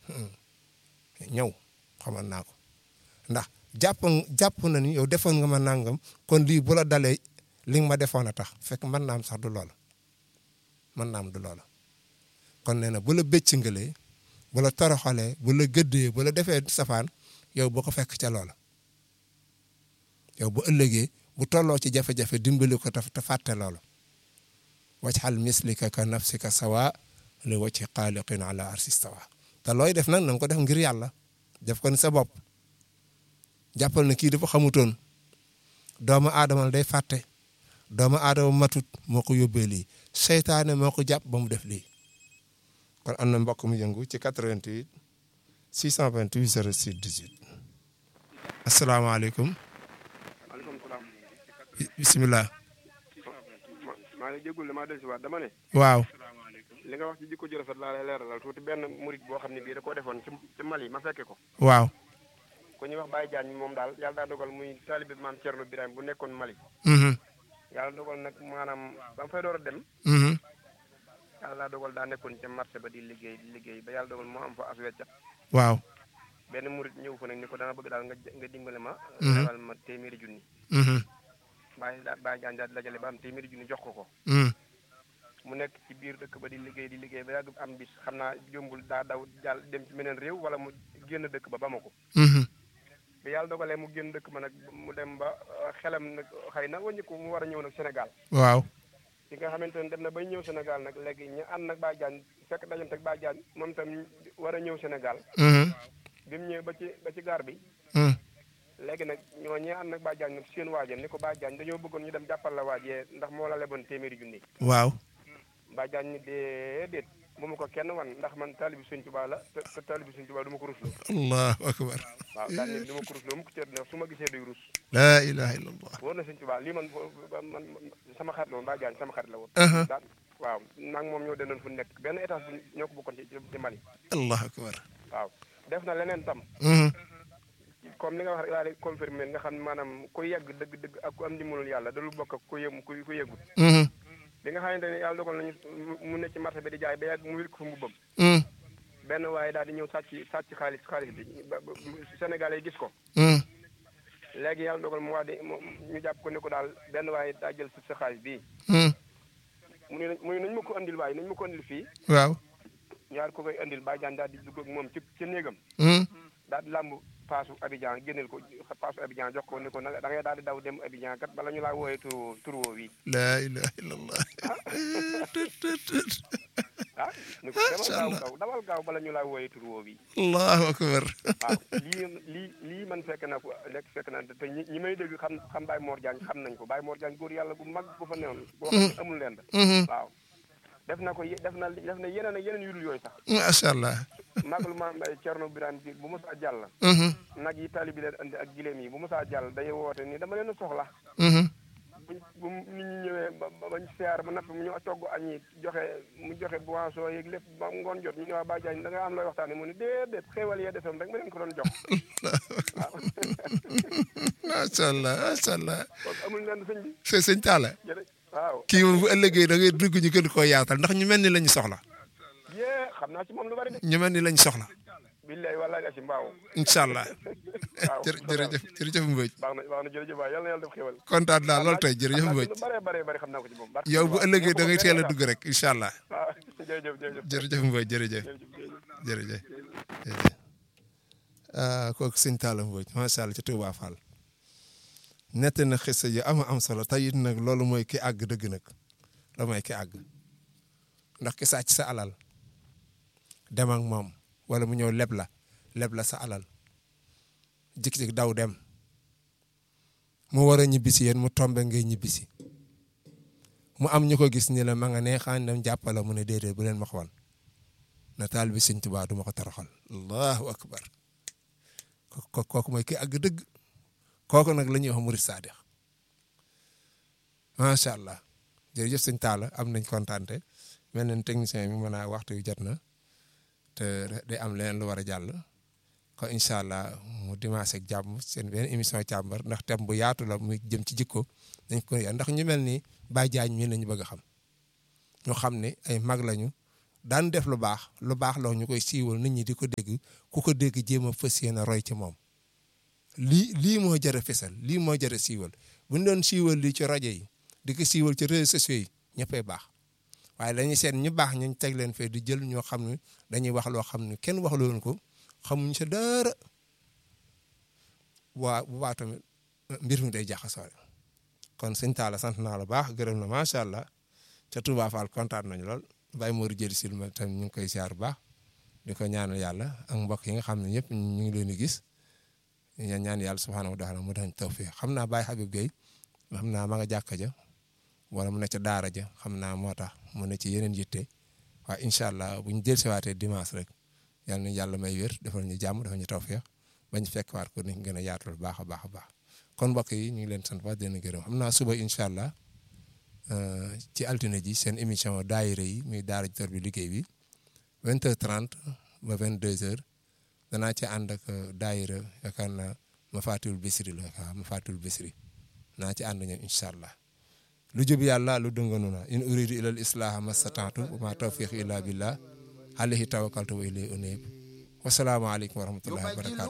ñëw xamal naa ko ndax jàpp jàpp na ni yow defoon nga ma nangam kon lii bu la dalee li nga ma defoon a tax fekk mën naa am sax du loola mën naa am du loola kon nee na bu la bëccëngalee bu la toroxalee bu la gëddee bu la defee safaan yow boo ko fekk ca loola yow bu ëllëgee bu tolloo ci jafe-jafe dimbali ko te fàtte loola wajxal mislika ka nafsika sawa li wacci xaaliqin ala arsi stawa te looy def nag na nga ko def ngir yàlla def ko ni sa bopp jàppal na kii dafa xamutoon doomu aadama day fàtte doomu aadama matut moo ko yóbbee lii seytaane moo ko jàpp ba mu def lii kon am na mbokk mu yëngu ci 88 628 06 18 asalaamaaleykum maaleykum salaam. bisimilah. maa ngi jégalu maa dellusiwaat dama ne. waaw. li nga wax ci jikko ju rafet laa lay leeralal tuuti benn murit boo xam ne bii da koo defoon ci ci Mali ma fekke ko. waaw. ku ñuy wax Baye Diagne moom daal yàlla daa dogal muy taalibe maam Thierno Birame bu nekkoon Mali. yàlla dogal nag maanaam ba mu fay door a dem. yàlla daa dogal daa nekkoon ca marché ba di liggéey di liggéey ba yàlla dogal moo am fa as weccat. waaw. benn murit ñëw fa nag ni ko dana bëgg daal nga nga dimbale ma. lebal ma téeméeri junni. Baye daa Baye Diagne daal di dajale ba am téeméeri junni jox ko ko. mu nekk ci biir dëkk ba di liggéey di liggéey ba yàgg am bis xam naa jombul daa daw jàll dem ci meneen réew wala mu génn dëkk ba Bamako. bi yàlla dogalee mu génn dëkk ba nag mu dem ba xelam nag xëy na wàññi ko mu war a ñëw nag Sénégal. waaw. ki nga xamante ne dem na bay ñëw Sénégal nag léegi ñu ànd nag Baye Diagne fekk dajante ak Baye Diagne moom tam war a ñëw Sénégal. bi mu ñëwee ba ci ba ci gaar bi. léegi nag ñoo ñee ànd nag Baye Diagne nag seen waajal ni ko Baye Diagne dañoo bëggoon ñu dem jàppal la waajee ndax moo la leboon téeméeri junni. waaw. Baye Diagne ni déedéet bu ma ko kenn wan ndax man taalibi Sëñ Tuubaa la te te taalibi Sëñ Tuubaa du ma ko rusloo. allahu akbar. waaw daal ni du ma ko rusloo mu ko cër su ma gisee day rus. laa ilaha illallah. wóor na Sëñ Tuubaa lii man man sama xarit la woon Baye Diagne sama xarit la woon. daal waaw nag moom ñoo dendoon fu nekk benn étage bu ñoo ko bokkoon ci ci Mali. allahu akbar. waaw def na leneen tam. comme li nga wax rek laa lay confirmer nga xam ne maanaam ku yegg dëgg-dëgg ak ku am ndimbalul yàlla da lu bokk ak ku yëm ku ku yëgut. bi nga xamante ne yàlla dogal nañu mu ne ci marché bi di jaay ba yàgg mu wér ko fa mbubbam. benn waaye daal di ñëw sàcc sàcc xaalis xaalis bi ba Sénégal yi gis ko. léegi yàlla dogal mu wax di ñu jàpp ko ne ko daal benn waaye daa jël sa xaalis bii. mu ne mu ne nañu ma ko andil waaye nañu ma ko andil fii. waaw. ñaar ko koy andil Baye Diagne daal di dugg ak moom ci ci néegam. daal di làmb paasu Abidjan génneel ko paasu Abidjan jox ko ni ko nag da ngay daal di daw dem Abidjan kat bala ñu laa wooyee tur tur woo wi. laa ilaha illallah. ah ni ko demal gaaw gaaw dawal gaaw bala ñu laa wooyee tur woo wi. allahu akbar. waaw lii lii lii man fekk na ko lekk fekk na te ñi ñi may dégg xam xam Baye Mor Diagne xam nañ ko Baye Mor Diagne góor yàlla bu mag bu fa newoon. boo xam ne amul leen waaw def na ko def na def na yeneen ak yeneen yu dul yooyu sax. macha allah. màggalu maam Thierno Birame bi bu mosaa jàll. nag yi tali bi leen andi ak gileem yi bu mosaa jàll day woote ni dama leen a soxla. bu bu nit ñi ñëwee ba ba ñu siyaar ba napp mu ñu togg añ yi joxe mu joxe boisson yeeg lépp ba ngoon jot ñu ne waa Baye Diagne da nga am looy waxtaanee mu ne déedéet xéewal yee desoon rek ma leen ko doon jox. waaw. macha allah macha allah. kon amul leen sëñ bi. sëñ sëñ Talla. waaw. kii moom bu ëllëgee da ngay dugg ñu gën koo yaatal ndax ñu mel ni lañu soxla. yee xam naa ci moom lu bari de. ñu mel ni lañu soxla. billahi wallahi la ci mbaaw. incha allah. waaw jërëjëf jërëjëf Mbodj. baax na baax na jërëjëf waay yal na yàlla def xéwal. kontaan naa lool tey jërëjëf Mbodj. lu bare bare bare xam naa ko ci moom. yow bu ëllëgee da ngay teel a dugg rek incha allah. waaw jërëjëf jërëjëf. jërëjëf Mbodj jërëjëf. jërëjëf jërëjëf. ah kooku sëñ Talla Mbodj macha allah ci Touba Fall. nett na xisa yi am am solo tey it nag loolu mooy ki àgg dëgg nag loolu mooy ki àgg ndax ki sàcc sa alal dem ak moom wala mu ñëw leb la leb la sa alal jik-jik daw dem mu war a ñibbisi yéen mu tombe ngay ñibbisi mu am ñu ko gis ni la ma nga ne xaan dem jàppala mu ne déedéet bu leen ma xawal na taal bi sëñ Tuubaa du ma ko toroxal allahu akbar ko kooku mooy ki àgg dëgg kooku nag la ñuy wax murid saadix macha allah jërëjëf sëñ Talla am nañ kontaante mel nañ technicien bi mën a waxtu yu jot na te day am leneen lu war a jàll kon incha allah mu dimanche ak jàmm seen benn émission càmbar ndax thème bu yaatu la muy jëm ci jikko dañ ko ndax ñu mel ni Baye Diagne mii lañu bëgg a xam ñu xam ne ay mag lañu daan def lu baax lu baax loo ñu koy siiwal nit ñi di ko dégg ku ko dégg jéem a fas yéene roy ci moom lii lii moo jar a fesal lii moo jar a siiwal bu ñu doon siiwal lii ci rajo yi di ko siiwal ci réseaux sociaux yi ñëppay baax waaye dañuy seet ñu baax ñu teg leen fee di jël ñoo xam ne dañuy wax loo xam ne kenn wax loon ko xamuñ sa dara waa bu baax tamit mbir mi day jaxasoo kon sëñ Talla sant naa la baax gërëm na macha allah ca Touba Fall kontaan nañu lool Baye Mor jëli sil ma tam ñu ngi koy siyaar bu baax di ko ñaanal yàlla ak mbokk yi nga xam ne ñëpp ñu ngi leen di gis ñu ñaan yàlla subhaanahu wa taala mu dañ tawfiq xam naa Baye Habib Gueye xam naa ma nga jàkka ja wala mu ne ca daara ja xam naa moo tax mu ne ci yeneen yitte waaye incha allah bu ñu dellusiwaatee dimanche rek yal na yàlla may wér defal ñu jàmm defal ñu tawfiq bañ fekk waat ko ni gën a yaatal baax a baax a baax kon mbokk yi ñu ngi leen sant baax dina gërëm xam naa suba incha allah ci altine ji seen émission daayira yi muy daara ji bi liggéey bi 20h30 ba 22h danaa ci ànd ak daayira yaakaar naa ma fàttewul bisri la waaw ma fàttewul bisri naa ci ànd ñoom incha allah lu jub yàlla lu dënganu na in uridu ila al islaha mastataatu wa ma tawfiq illa billah alayhi tawakkaltu wa ilayhi unib wasalaamu aleykum wa rahmatullahi wa barakatu